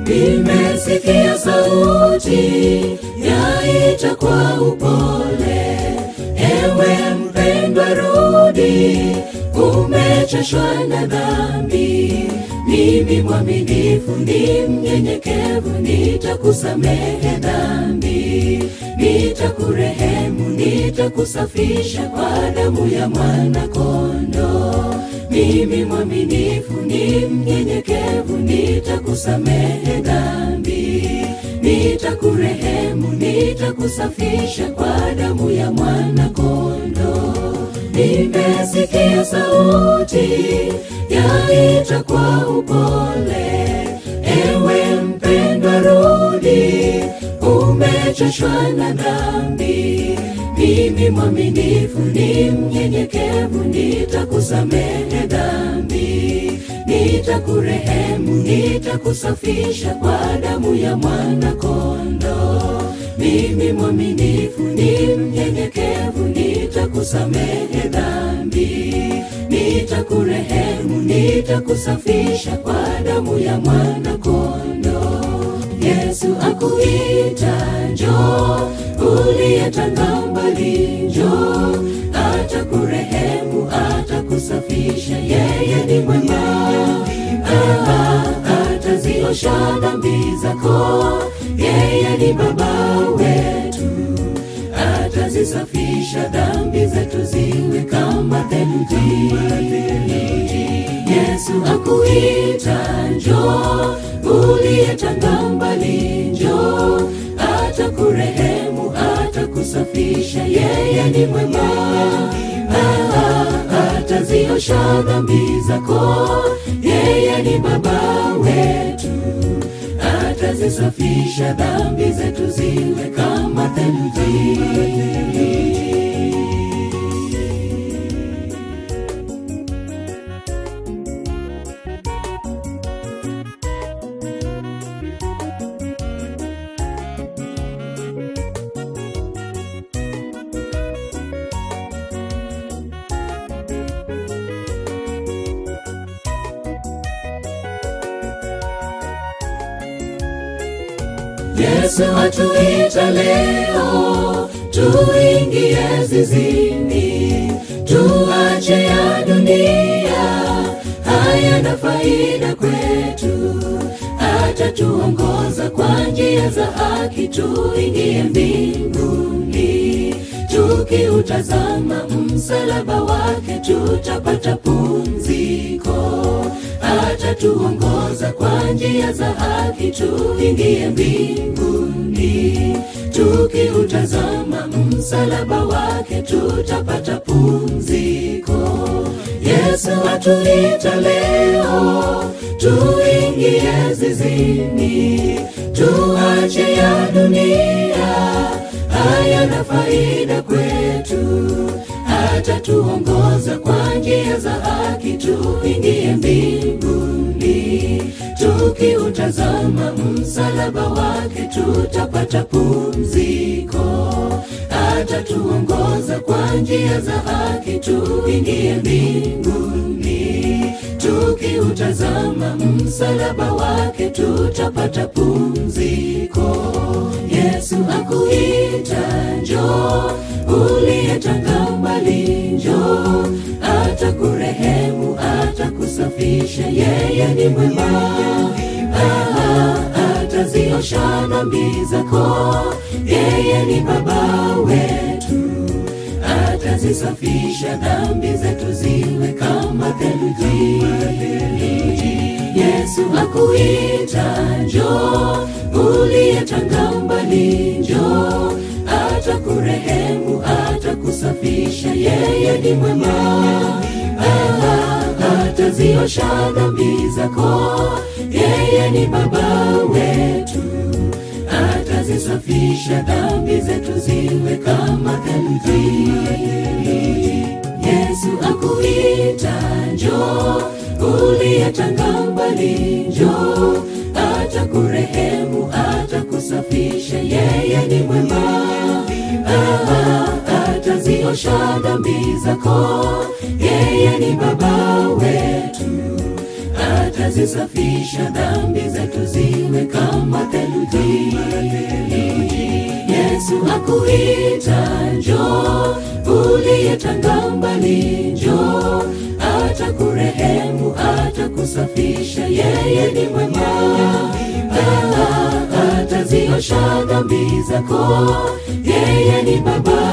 nimesikia sauti yaita kwa upole, ewe mpendwa, rudi, umechoshwa na dhambi. Mimi mwaminifu ni mnyenyekevu, nitakusamehe dhambi, nitakurehemu, nitakusafisha kwa damu ya mwana kondoo. Mimi mwaminifu ni mnyenyekevu, nitakusamehe dhambi, nitakurehemu, nitakusafisha kwa damu ya mwana kondoo. Nimesikia sauti yaita kwa upole, ewe mpendwa, rudi, umechoshwa na dhambi. Mimi mwaminifu ni mnyenyekevu, nitakusamehe dhambi, nitakurehemu, nitakusafisha kwa damu ya mwana kondoo. Mimi mwaminifu ni mnyenyekevu, nitakusamehe dhambi, nitakurehemu, nitakusafisha kwa damu ya mwana kondoo. Yesu akuita, njoo, uliyetanga mbali, njoo, atakurehemu, atakusafisha, yeye ni mwema, Ah, ataziosha dhambi zako, yeye ni baba wetu, atazisafisha dhambi zetu ziwe kama theluji. Yesu akuita, njoo, uliyetanga mbali, njoo, atakurehemu, atakusafisha, yeye ni mwema, Ah, ataziosha dhambi zako, yeye ni baba wetu, atazisafisha dhambi zetu ziwe kama theluji. Yesu atuita leo tuingie zizini, tuache ya dunia, hayana faida kwetu. Atatuongoza kwa njia za haki, tuingie mbinguni. Tukiutazama msalaba wake, tutapata pumziko atatuongoza kwa njia za haki, tuingie mbinguni. Tukiutazama msalaba wake, tutapata pumziko. Yesu atuita leo, tuingie zizini, tuache ya dunia, hayana faida kwetu atatuongoza kwa njia za haki, tuingie mbinguni. Tukiutazama msalaba wake, tutapata pumziko. Atatuongoza kwa njia za haki, tuingie mbinguni. Tukiutazama msalaba wake, tutapata pumziko. Yesu akuita, njoo, uliyetanga mbali, njoo, atakurehemu, atakusafisha, yeye ni mwema. Ah, ataziosha dhambi zako, yeye ni baba wetu, atazisafisha dhambi zetu ziwe kama theluji. Yesu akuita, njoo, uliyetanga mbali, njoo, atakurehemu, atakusafisha, yeye ni mwema. Ah, ataziosha dhambi zako, yeye ni baba wetu, atazisafisha dhambi zetu ziwe kama theluji. Yesu akuita, njoo, uliyetanga mbali, njoo, atakurehemu, atakusafisha, yeye ni mwema. Ah, ataziosha dhambi zako, yeye ni baba wetu, ata atazisafisha dhambi zetu ziwe kama theluji. Yesu akuita njoo, uliyetanga mbali njoo, atakurehemu, atakusafisha, yeye ni mwema. Ah, ataziosha dhambi zako, yeye ni Baba